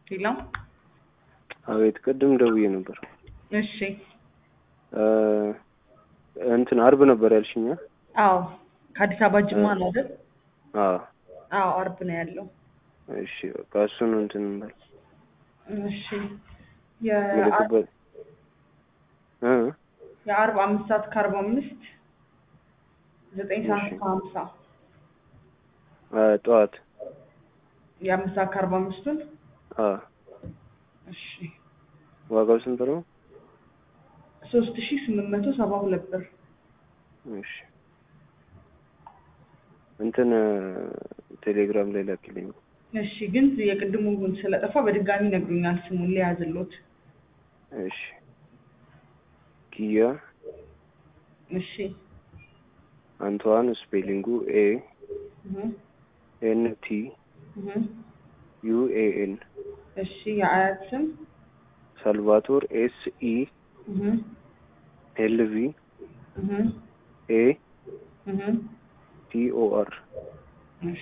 ሄሎ አቤት፣ ቅድም ደውዬ ነበር። እሺ እ እንትን አርብ ነበር ያልሽኛ? አዎ ከአዲስ አበባ ጅማ ነው አይደል? አዎ። አዎ አርብ ነው ያለው። እሺ በቃ እሱን እንትን እንበል እሺ የአርብ ምልክበት እ የአርብ አምስት ሰዓት ከአርባ አምስት ዘጠኝ ሰዓት እሺ። ከሀምሳ እ ጠዋት የአምስት ሰዓት ከአርባ አምስቱን አ እሺ ዋጋው ስንት ነው? ሶስት ሺ ስምንት መቶ ሰባ ሁለት ብር እሺ እንትን እ ቴሌግራም ላይ ላኪልኝ። እሺ ግን የቅድሙ ግን ስለጠፋ በድጋሚ ነግሩኛል ስሙን ሊያዝሎት እሺ ኪያ እሺ አንቷን ስፔሊንጉ ኤ እህ ኤን ቲ እህ ዩ ኤ ኤን እሺ የአያት ስም ሳልቫቶር ኤስ ኢ እህ ኤል ቪ እህ ኤ እህ ቲ ኦ አር እሺ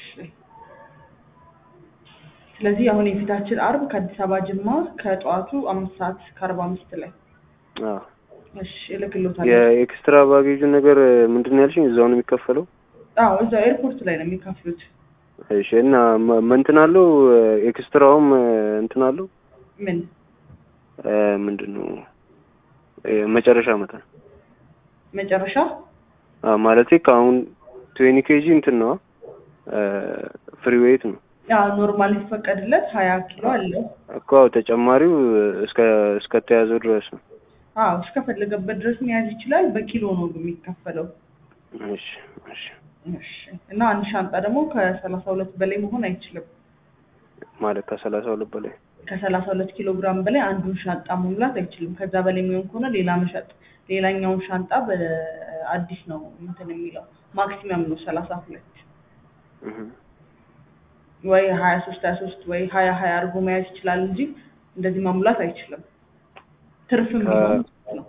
ስለዚህ አሁን የፊታችን አርብ ከአዲስ አበባ ጅማ ከጠዋቱ አምስት ሰዓት ከአርባ አምስት ላይ አ እሺ እልክልዎታለሁ። የኤክስትራ ባጌጁ ነገር ምንድን ነው ያልሽኝ? እዛው ነው የሚከፈለው? አዎ እዛው ኤርፖርት ላይ ነው የሚከፍሉት። እሺ እና መ- መ- እንትን አለው ኤክስትራውም እንትን አለው ምን እ ምንድን ነው እ መጨረሻ መጠን መጨረሻ አ ማለቴ ከአሁን ትዌኒ ኬጂ እንትን ነው ፍሪ ዌይት ነው ያው ኖርማል ይፈቀድለት ሀያ ኪሎ አለው። እኮ ተጨማሪው እስከ እስከተያዘው ድረስ ነው። አዎ እስከፈለገበት ድረስ መያዝ ይችላል። በኪሎ ነው የሚከፈለው። እሺ እሺ እሺ እና አንድ ሻንጣ ደግሞ ከሰላሳ ሁለት በላይ መሆን አይችልም። ማለት ከሰላሳ ሁለት በላይ ከሰላሳ ሁለት ኪሎ ግራም በላይ አንዱን ሻንጣ መሙላት አይችልም። ከዛ በላይ የሚሆን ከሆነ ሌላ መሸጥ ሌላኛውን ሻንጣ በአዲስ ነው እንትን የሚለው ማክሲመም ነው ሰላሳ ሁለት እህ ወይ ሀያ ሶስት ሀያ ሶስት ወይ ሀያ ሀያ አድርጎ መያዝ ይችላል እንጂ እንደዚህ መሙላት አይችልም። ትርፍም ከ- ቢሆን ነው።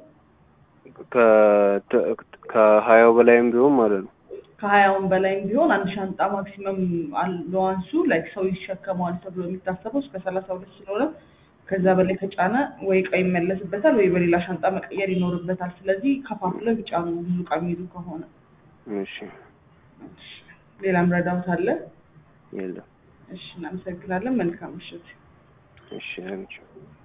ከ- ከሀያው በላይም ቢሆን ማለት ነው። ከሀያውን በላይም ቢሆን አንድ ሻንጣ ማክሲመም አለዋንሱ ላይክ ሰው ይሸከመዋል ተብሎ የሚታሰበው እስከ ሰላሳ ሁለት ስለሆነ ከዛ በላይ ከጫነ ወይ እቃ ይመለስበታል ወይ በሌላ ሻንጣ መቀየር ይኖርበታል። ስለዚህ ከፋፍለው ይጫኑ ብዙ እቃ የሚይዙ ከሆነ። እሺ እሺ፣ ሌላም ረዳት አለ። የለም። እሺ፣ እናመሰግናለን። መልካም ምሽት። እሺ አንቺ